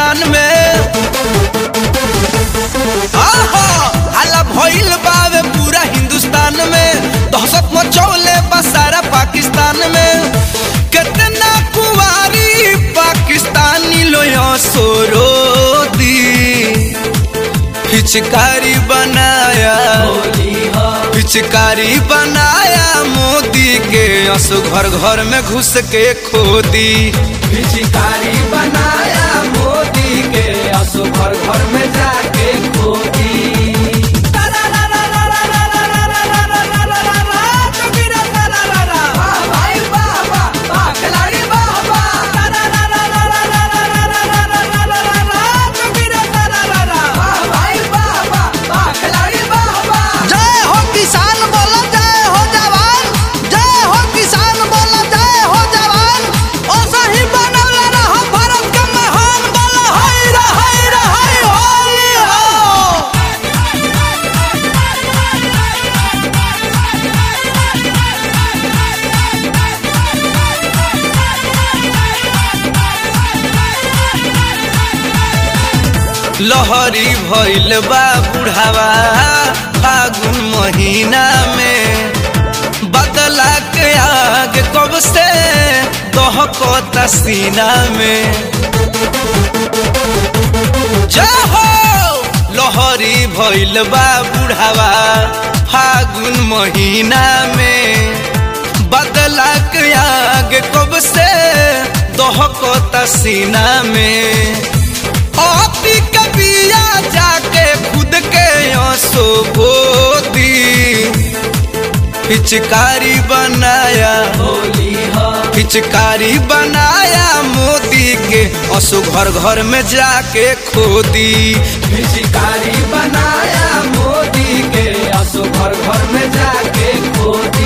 पाकिस्तान में आहा हल्ला भइल बावे पूरा हिंदुस्तान में दहशत मचौले बा सारा पाकिस्तान में कितना कुवारी पाकिस्तानी लोया सोरो दी पिचकारी बनाया पिचकारी बनाया मोदी के असो घर घर में घुस के खोदी पिचकारी बनाया मोदी के असो घर घर में जाके खोदी वाह भाई वाह वाह, वाह खिलाड़ी वाह वाह। वाह भाई वाह वाह, वाह खिलाड़ी वाह वाह। जय हो किसान बोलो जय हो जवान जय हो किसान बोलो जय हो जवान ओ सही बनौला रहो भारत का महान बोलो हाय रे हाय रे हाय होली हो लहरी भइल बा बुढ़ावा फागुन महीना में बदला के आग कब से दहकता सीना में जय हो लहरी भइल बा बुढ़ावा फागुन महीना में बदला के आग कब से दहकता सीना में आपी कबिया जाके खुद के आंसू बोदी पिचकारी बनाया होली हो पिचकारी बनाया मोदी के असु घर घर में जाके खोदी पिचकारी बनाया मोदी के असो घर घर में जाके खोदी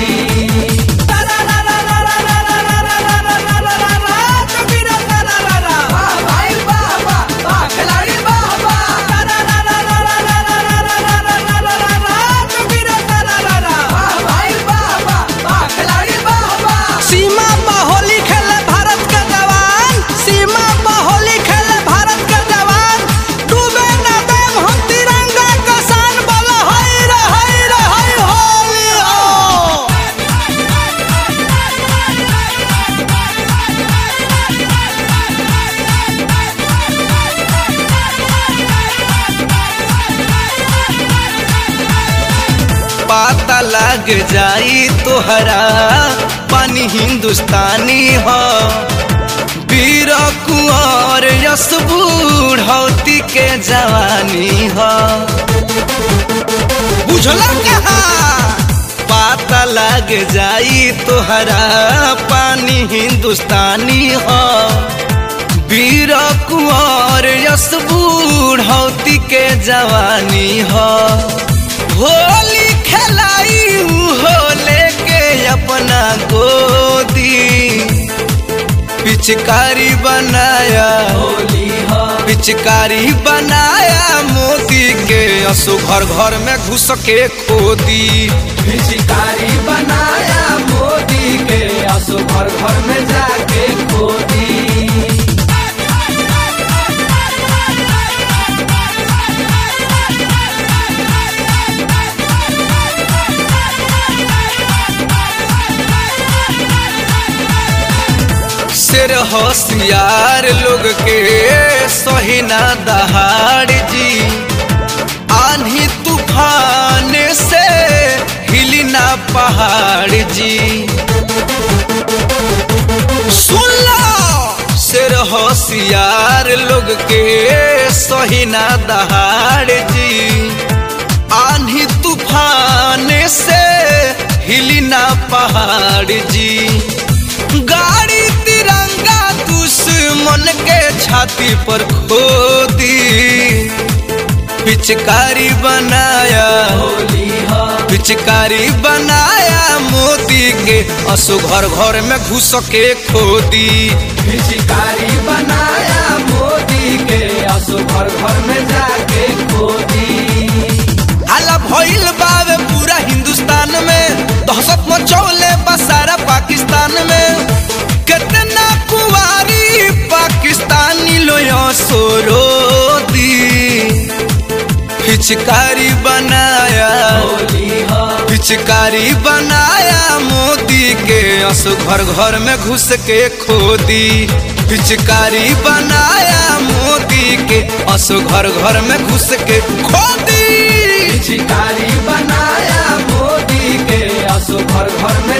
वाह भाई वाह वाह, वाह खिलाड़ी वाह वाह। वाह भाई वाह वाह, वाह खिलाड़ी वाह वाह। सीमा पर होली खेले भारत का जवान सीमा पर होली खेले भारत का जवान डूबे न देव हम तिरंगा का शान बोलो हाय रे हाय रे हाय होली हो पाता लग जाई तोहरा पानी हिंदुस्तानी हो वीर कुंवर यस बूढ़ौती के जवानी हो बुझला कहा पाता लग जाई तोहरा पानी हिंदुस्तानी हो वीर कुंवर यस बूढ़ौती के जवानी हो होली खेलाई हो लेके अपना गोदी पिचकारी बनाया होली हो पिचकारी बनाया मोदी के असो घर घर में घुस के खोदी पिचकारी बनाया मोदी के असो घर घर में जाके खोदी शेर होशियार लोग के सोहिना दहाड़ जी आंधी तूफान से हिली ना पहाड़ जी सुन लो शेर होशियार लोग के सोहिना दहाड़ जी आंधी तूफान से हिली ना पहाड़ जी गाड़ी तिरंगा दुश्मन के छाती पर खोदी पिचकारी बनाया होली हो पिचकारी बनाया मोदी के असो घर घर में घुस के खोदी पिचकारी बनाया मोदी के असो घर घर में जाके खोदी हल्ला भइल बावे पूरा हिंदुस्तान में दहशत मचौले बा सारा पाकिस्तान में कितना कुवारी पाकिस्तानी लोया सो रोदी पिचकारी बनाया होली हो पिचकारी बनाया मोदी के असो घर घर में घुस के खोदी पिचकारी बनाया मोदी के असो घर घर में घुस के खोदी शिकारी बनाया मोदी के असो घर घर में